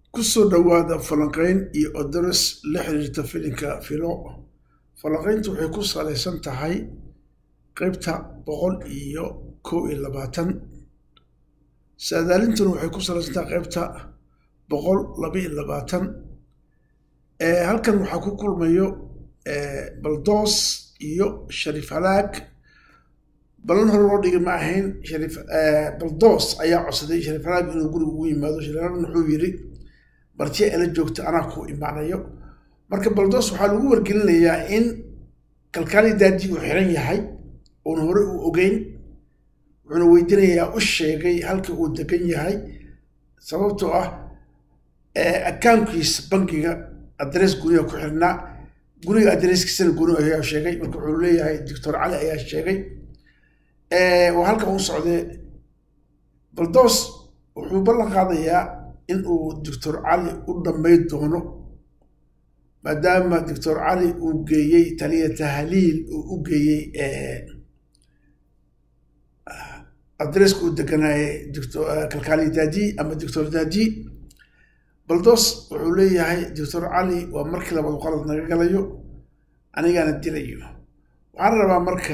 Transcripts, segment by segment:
ku soo dhowaada falanqayn iyo odoros la xiriirta filinka filo falanqayntu waxay ku salaysan tahay qeybta boqol iyo kow iyo labaatan saadaalintuna waxay ku salaysan tahay qeybta boqol laba iyo labaatan halkan waxaa ku kulmayo baldoos iyo shariif halaag balan hore loo dhigi ma ahayn shariif baldoos ayaa codsaday shariif halaag inuu guriga ugu yimaado shariif halaag wuxuu yidhi bartiya ela joogta anaa ku imaanayo marka baldoos waxaa lagu wargelinayaa in kalkaali daadi uu xiran yahay uuna hore uu ogeyn wuxuuna weydiinayaa u sheegay halka uu degan yahay sababtoo ah akaunkiisa bankiga adres guriga ku xirnaa guriga adreskiisana guri ayaa sheegay marka wuxuu leeyahay doctor cali ayaa sheegay waa halkan u socdee baldoos wuxuu ballan qaadayaa in uu doctor cali u dhammayn doono maadaama doctor cali uu geeyey taliya tahliil uu u geeyey adreska uu deganaayay kalkaali daadi ama doctor daadi baldoos wuxuu leeyahay doctor cali waa markii labaad qalad naga galayo anigaana dilayo waxaan rabaa marka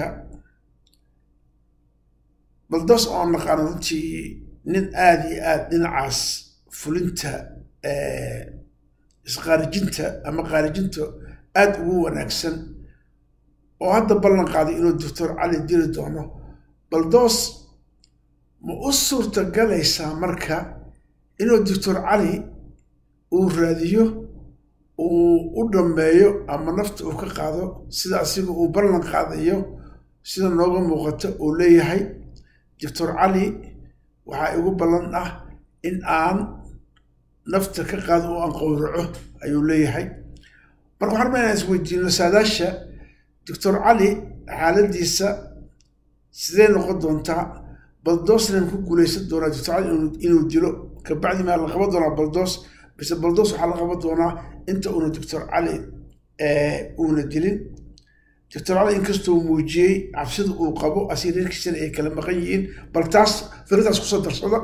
baldoos oo naqaano runtii nin aada iyo aada dhinacaas fulinta isqaarijinta ama qaarijinta aada ugu wanaagsan oo hadda ballan qaaday inuu doctor cali dili doono baldoos ma u suurta galaysaa marka inuu doctor cali uu raadiyo uu u dhammeeyo ama nafta uu ka qaado sida asiga uu ballan qaadayo sida nooga muuqato uu leeyahay doctor cali waxaa igu ballan ah in aan nafta ka qaado oo aan qowraco ayuu leeyahay marka waxaan rabaa inaan isweydiino saadaasha doctor cali xaaladiisa sidee noqon doontaa baldoosnan ku guulaysan doonaa doctor cali inuu dilo kabacdi maa la qaban doonaa baldoos bise baldoos waxaa la qaban doonaa inta uuna doctor cali uuna dilin doctor cali inkastoo muujiyey cabsida uu qabo asii reerkiisana ay kala maqan yihiin bal taas firintaas kusoo darsada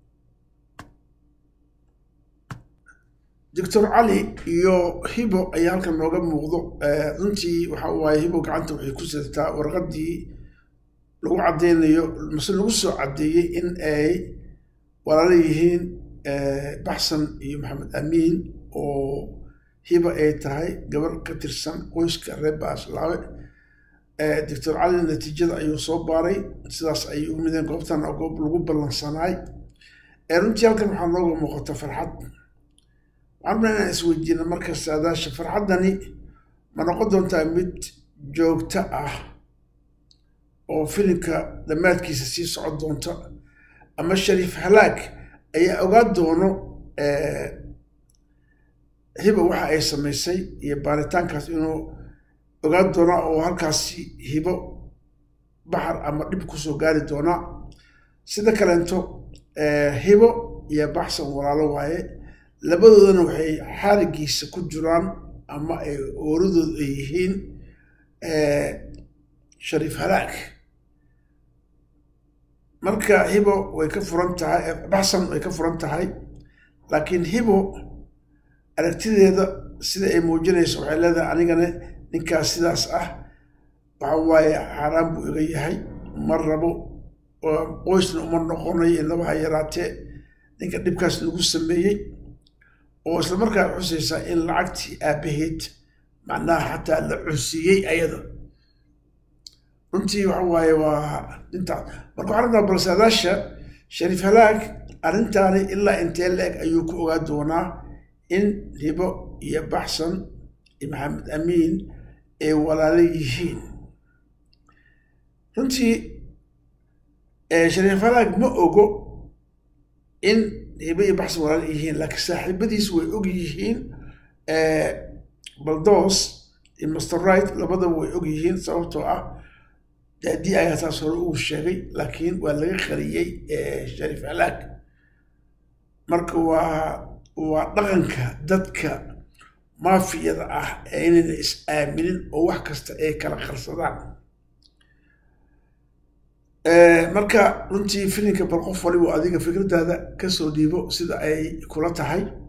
doctor cali iyo hibo ayaa halkan nooga muuqdo runtii waxa waaye hibo gacanta waxay ku sidataa warqadii lagu caddeynayo mase lagu soo caddeeyey in ay walaala yihiin baxsan iyo maxamed amiin oo hiba ay tahay gabar ka tirsan qoyska reer baaslaawe doctor cali natiijada ayuu soo baaray sidaas ayay u mideen goobtan goob lagu ballansanaay runtii halkan waxaa nooga muuqata farxad waxaan rabnaa inaan isweydiina marka saadaasha farxaddani ma noqon doontaa mid joogto ah oo filimka dhammaadkiisa sii socon doonta ama shariif halaag ayaa ogaa doono hibo waxa ay samaysay iyo baaritaankaas inuu ogaan doonaa oo halkaasi hibo baxar ama dhib kusoo gaari doonaa sida kaleento hibo iyo baxsan walaalo waaye labadoodana waxay xaaligiisa ku jiraan ama ay ooradooda ay yihiin shariif halaag marka hibo way ka furan tahay baxsan way ka furan tahay laakiin hibo aragtideeda sida ay muujinayso waxay leedahay anigana ninkaas sidaas ah waxa waaye xaaraan buu iga yahay ma rabo qoysna uma noqonayo inabaha yaraatee ninka dhibkaas lagu sameeyey oo isla markaa xusaysaa in lacagtii aabaheed macnaha xataa la cunsiiyey ayada runtii waxa waaye waa intaas marka waxaan rabnaa balsaadaasha shariif halaag arrintaani ilaa intee la-eg ayuu ku ogaa doonaa in hibo iyo baxsan iyo maxamed amiin ay walaalo yihiin runtii shariif halaag ma ogo in hibo iyo baxsan walaalo yihiin laakiin saaxiibadiis way og yihiin baldoos iyo master right labadaba way og yihiin sababtoo ah daadii ayaa taas hore uu sheegay laakiin waa laga qariyey shariif halaag marka waa waa dhaqanka dadka maafiyada ah ee inayna is aaminin oo wax kasta ay kala qarsadaan marka runtii filinka bal qof waliba adiga fikradaada kasoo dhiibo sida ay kula tahay